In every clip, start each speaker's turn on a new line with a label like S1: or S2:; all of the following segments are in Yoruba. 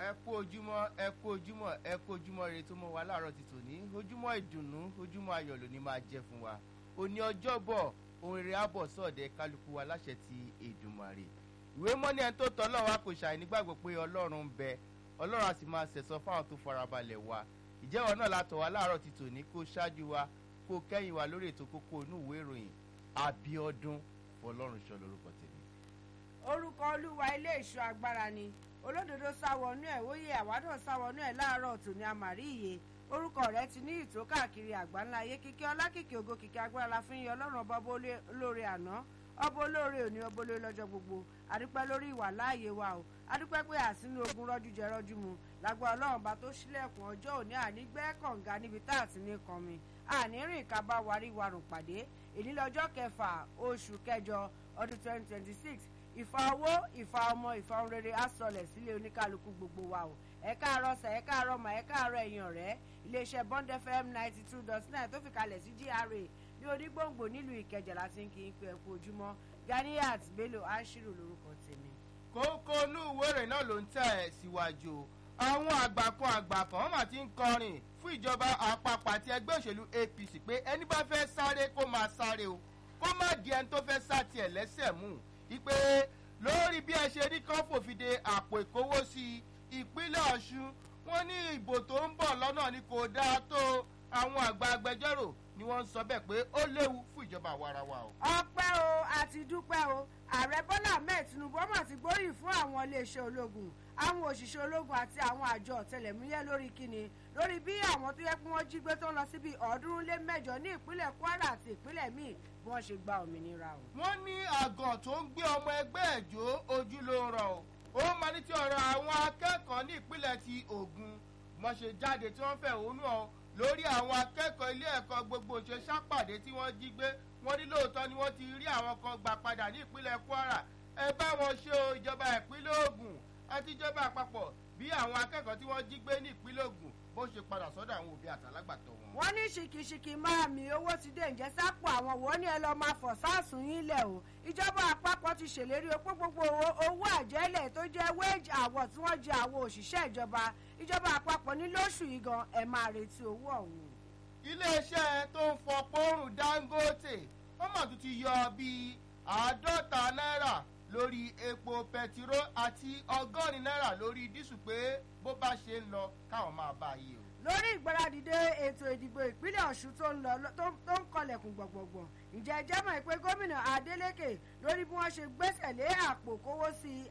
S1: ẹ kú ojúmọ́ ẹ kú ojúmọ́ ẹ kú ojúmọ́ rere tó mọ́ wa láàárọ̀ ti tòní ojúmọ́ ìdùnnú ojúmọ́ ayọ̀ ló ní máa jẹ́ fún wa òní ọjọ́bọ̀ ohun rere àbọ̀ sọ̀dẹ̀ kálukú wa láṣẹ ti Èdùmàrè ìwé mọ́ni ẹni tó tọ́ ọlọ́run wa kò ṣàì nígbàgbọ́ pé ọlọ́run ń bẹ ọlọ́run á sì máa ṣẹ̀sọ́ fáwọn tó farabalẹ̀ wa ìjẹ́wọ́ náà látọ̀ wá láàárọ̀ ti tòní kó ṣáájú wa kó kẹ́yìn wa lórí ètò kókó inú ìwé ìròyìn Abíọ́dún Fọlọ́runṣọ́ lórúkọ tèmi.
S2: orúkọ olúwa ilé ìṣọ́ agbára ni olódodo sáwọnú ẹ̀ wóyè àwádọ̀ sáwọnú ẹ̀ láàárọ̀ tòní àmàrí iye orúkọ rẹ̀ ti ní ìtó káàkiri àgbáńlá ayé kíkẹ́ ọlákìkí ògo kìkẹ́ agbára la fi ń yọ ọlọ́run ọba olóore àná ọba olóore òní ọba olóore lọ́jọ́ gbogbo adúpẹ́ lórí ìwà láàyè wa o adúpẹ́ pé àsínú ogun rọ́jú jẹ rọ́jú mu lágbára ọlọ́run bá tó ṣílẹ̀kùn ọjọ́ òní ànígbẹ́ kànga níbi tá àti ní kan mi àní rìn ká bá warí warùn pàdé èyí lọ́jọ́ kẹfà oṣù kẹjọ ọdún twenty twenty six ìfà owó ìfà ọmọ ìfà ohun rere á sọlẹ̀ sílé oníkálukú gbogbo wa o ẹ káàárọ̀ sà ẹ káàárọ̀ mà ẹ káàárọ̀ ẹ̀yin ọ̀rẹ́ iléeṣẹ́ Bond FM ninety two dot nine tó fi kalẹ̀ sí GRA ní onígbòǹgbò nílùú Ìkẹjà láti ń kí n pé ẹ kú ojúmọ́ Ganiat Bello Ashiru lórúkọ tèmi.
S1: kókó inú ìwé ìròyìn náà ló ń tẹ̀ ẹ́ síwájú àwọn àgbà kan àgbà kan wọ́n mà ti ń kọrin fún ìjọba àpapọ̀ àti ẹgbẹ́ òṣèlú APC pé ẹni bá fẹ́ sáré kó máa sáré o kó má di ẹni tó fẹ́ sá tiẹ̀ lẹ́sẹ̀ mú ìpè lórí bí ẹ ṣe rí kán fòfinde àpò ìkówósí ìpínlẹ̀ Ọ̀ṣun wọ́n ní ìbò tó ń bọ̀ lọ́nà ni kò dáa tó àwọn àgbà agbẹjọ́rò ni wọ́n ń sọ bẹ́ẹ̀ pé ó léwu fún ìjọba àwarawa o.
S2: ọpẹ́ o àti dúpẹ́ o ààrẹ bọ́lá ahmed tinubu ọmọ ti gbóríyìn fún àwọn iléeṣẹ́ ológun àwọn òṣìṣẹ́ ológun àti àwọn àjọ ọ̀tẹlẹ̀múyẹ́ lórí kíni lórí bí àwọn tó yẹ kí wọ́n jí gbé tó ń lọ síbi ọ̀ọ́dúnrún lé mẹ́jọ ní ìpínlẹ̀ kwara àti ìpínlẹ̀ míì bí wọ́n ṣe gba òmìnira o.
S1: wọ́n ní àgàn tó ń gbé ọmọ ẹgbẹ́ ẹ̀jọ́ ojú ló ń rọ̀ o ó máa ní ti ọ̀rọ̀ àwọn akẹ́kọ̀ọ́ ní ìpínlẹ̀ ti Ògùn wọ́n ṣe jáde tí wọ́n fẹ̀hónú ọ lórí àwọn akẹ́kọ̀ọ́ ilé ẹ̀kọ́ gbogbo ṣe sápàdé tí wọ́n jí gbé wọ́n ní lóòótọ́ ni wọ́n ti rí àwọn kan gbà padà ní ìpínlẹ̀ Kwara ẹ bá wọn ṣe o ìjọba ìpínlẹ̀ Ògùn àti ìjọba àpapọ̀ bí àwọn akẹ́kọ̀ọ́ tí wọ́n jí gbé ní ìpínlẹ̀ Ògùn bó ṣe padà sọ́dọ̀ àwọn òbí àtàlágbàtọ́ wọn.
S2: wọ́n ní ṣìkìṣìkì máa mi owó ti dé ǹjẹ́ sápò àwọn wo ni ẹ lọ́ọ́ máa fọ̀ sáàsùn yín lẹ̀ o ìjọba àpapọ̀ ti ṣèlérí opó gbogbo owó àjẹ́lẹ̀ tó jẹ́ wage award tí wọ́n jẹ àwọn òṣìṣẹ́ ìjọba ìjọba àpapọ̀ ní lóṣù yìí gan ẹ máa retí owó ọ̀hún.
S1: iléeṣẹ́ tó ń fọ pọ́ọ̀rùn Dangote wọ́n mà tún ti yọ bíi àádọ́ta náírà lórí epo pẹtiró àti ọgọ́rin náírà lórí dísù pé bó bá ṣe ń lọ káwọn máa bá a yé o.
S2: lórí ìgbáradìde ètò ìdìbò ìpínlẹ̀ Ọ̀ṣun tó ń lọ tó ń kọlẹ̀kùn gbọ̀ngbọ̀ngbọ̀n ǹjẹ́ ẹ jẹ́ mọ̀ pé gómìnà Adeleke lórí bí wọ́n ṣe gbẹ́sẹ̀ lé àpò kówó sí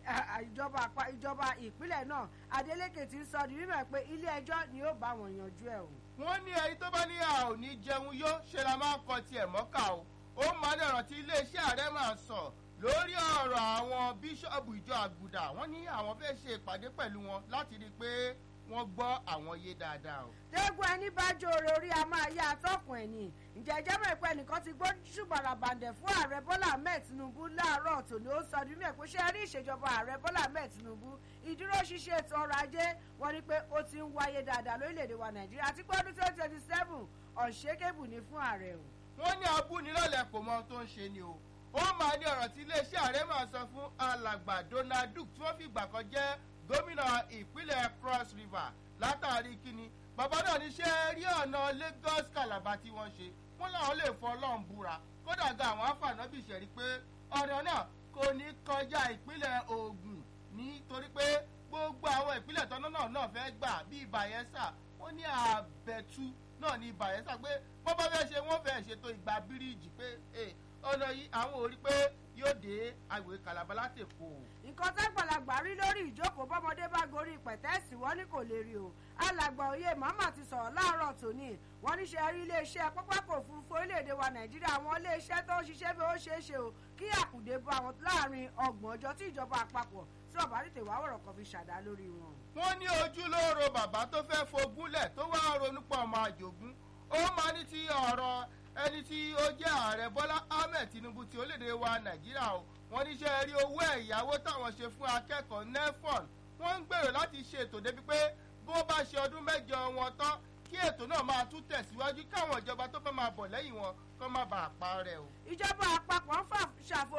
S2: ìjọba ìpínlẹ̀ náà Adeleke ti sọ di mímọ̀ pé ilé ẹjọ́ ni ó bá wọn yanjú ẹ̀ o.
S1: wọ́n ní ẹni tó bá ní a ò ní jẹun yó ṣe la máa ń kọ tiẹ̀ mọ́kà o ó máa ń dẹ̀rọ̀ tí iléeṣẹ́ ààrẹ máa sọ lórí ọ̀rọ̀ àwọn bíṣọ̀bù ìjọ àgùdà wọ́n ní àwọn fẹ́ ṣe ìpàdé pẹ̀lú wọn láti rí i pé wọ́n gbọ́ àwọn yé dáadáa o.
S2: tẹ́gùn ẹni bá jòrè orí a máa yá atọ́kùn ẹ̀ ní ǹjẹ́ ẹjẹ́ mọ̀ pé ẹnìkan ti gbó ṣùgbọ́n bàǹdẹ̀ fún ààrẹ bọ́lá ahmed tinubu láàárọ̀ tòní ó sọ ọdún mẹ́ẹ̀kú ṣe rí ìṣèjọba ààrẹ bọ́lá ahmed tinubu ìdúró ṣíṣe ètò ọrọ̀ ajé wọ́n ní pé ó ti ń wáyé dáadáa lórílẹ̀‐èdè wa nàìjíríà àti pé ọdún twenty twenty seven ọ̀ṣẹ́kẹ́bù ní fún ààrẹ o.
S1: wọ́n ní abúnilọ́lẹ̀ kò mọ ohun tó ń ṣe ni o ó máa ní ọ̀rọ̀ tí iléeṣẹ́ ààrẹ máa sọ fún alàgbà Donald Duke tí wọ́n fi ìgbà kan jẹ́ gómìnà ìpínlẹ̀ Cross River látàrí kíni bàbá náà ní ṣe rí ọ̀nà Lagos Calabar tí wọ́n ṣe wọ́n làwọn lè fọ ọlọ́run búra kódà ga àwọn afànábì ṣẹ̀rí pé ọ̀nà náà kò ní kọjá ìpínlẹ̀ Ògùn nítorí pé gbogbo àwọn ìpínlẹ̀ tọ́nà náà náà fẹ́ gbà bíi Bayelsa wọ́n ní àbẹ̀tú náà ní Bayelsa pé bọ́ bá fẹ́ ṣe wọ́n fẹ́ ṣètò ìgbà bíríìjì pé ọ̀nà yìí àwọn ò rí pé yóò dé agbègbè Calabar láti Èkó.
S2: nǹkan tágbàlagbà rí lórí ìjókòó bọ́mọdé bá gorí pẹ̀tẹ́ẹ̀sì wọ́n ní kò lè rí o alàgbà òye màmá ti sọ̀rọ̀ láàárọ̀ tòní wọ́n ní ṣe rí iléeṣẹ́ pápákọ̀ òfurufú orílẹ̀-èdè wa Nàìjíríà àwọn iléeṣẹ́ tó ń ṣiṣẹ́ bí ó ṣeé ṣe o kí àkùdé bá wọn láàrin ọgbọ̀n ọjọ́ tí ìjọba àpapọ̀ tí ọ̀bá tètè wá wọ̀rọ̀ kan fi ṣàdá lórí wọn.
S1: wọ́n ní ojúlóoro bàbá tó fẹ́ fogúnlẹ̀ tó wá ronú pọ̀ ọmọ àjògún ó máa ní ti ọ̀rọ̀ ẹni tí ó jẹ́ ààrẹ bọ́lá ahmed tinubu ti orílẹ̀-èdè wa nàìjíríà o wọ́n ní ṣe rí owó ẹ̀yáwó táwọn ṣe fún akẹ́kọ̀ọ́ nefon wọ́n ń gbèrò láti ṣe ètò débi pé bó bá ṣe ọdún mẹ́jọ wọn tán kí ètò náà máa tún tẹ̀síwájú káwọn ìjọba tó fẹ́ máa bọ̀ lẹ́yìn wọn kó má bàa parẹ́ o.
S2: ìjọba àpapọ̀ ń fà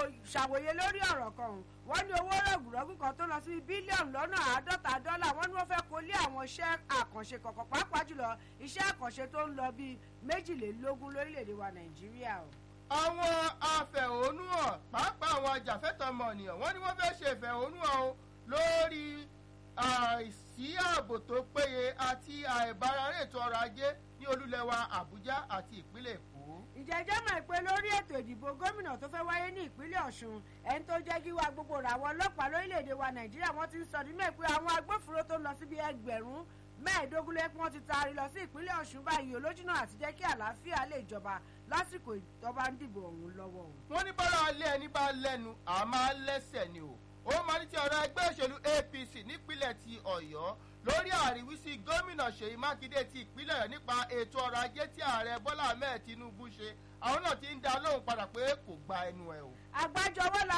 S2: ṣàwòye lórí ọ̀rọ̀ kan wọ́n ní owó rọ̀gùrọ̀gù kan tó lọ sí bílíọ̀nù lọ́nà àádọ́ta dọ́là wọ́n ní wọ́n fẹ́ àwọn iṣẹ́ àkànṣe kọ̀ọ̀kan pàápàá jùlọ iṣẹ́ àkànṣe tó ń lọ bíi méjìlélógún lórílẹ̀‐èdè wa nàìjíríà o.
S1: àwọn afẹ̀hónúhàn pàápàá àwọn ajàfẹ́tọ̀ọ́ ọmọnìyàn wọ́n ní wọ́n fẹ́ ṣe ìfẹ̀hónúhàn o lórí àìsí ààbò tó péye àti àìbárarẹ̀ ètò ọrọ̀ ajé ní olúlẹ̀wà àbújá àti ìpínlẹ̀ èkó.
S2: ìjẹ́jẹ́ mọ̀ pé lórí ètò ìdìbò gómìnà tó fẹ́ wáyé ní ìpínlẹ̀ ọ̀ṣun ẹni tó jẹ́ kí wa gbogbo rà àwọn ọlọ́pàá lórílẹ̀‐èdè wa nàìjíríà wọ́n ti ń sọ nínú ẹ̀ pé àwọn agbófinró tó ń lọ síbi ẹgbẹ̀rún mẹ́ẹ̀ẹ́dógún lẹ́kún wọn ti taari lọ sí ìpínlẹ̀ ọ̀ṣun báyìí olójúnà àti jẹ́ kí àlàáfíà lè jọba lásìkò ìjọba ń dìbò ọ̀hún lọ́wọ́ o.
S1: wọ́n ní bọ́lá alẹ́ ẹni bá lẹ́nu àmọ́ lẹ́sẹ̀ ni o ó máa ní ti ọ̀rọ̀ ẹgbẹ́ òṣèlú apc nípínlẹ̀ ti ọ̀yọ́ lórí àríwísí gómìnà ṣèyí mákindé ti ìpínlẹ̀ rẹ̀ nípa ètò ọrọ̀ ajé tí ààrẹ bọ́lá ahmed tinubu ṣe àwọn náà ti ń dá lóhùn padà pé kò gba ẹnu ẹ̀ o.
S2: àgbájọwọ́ la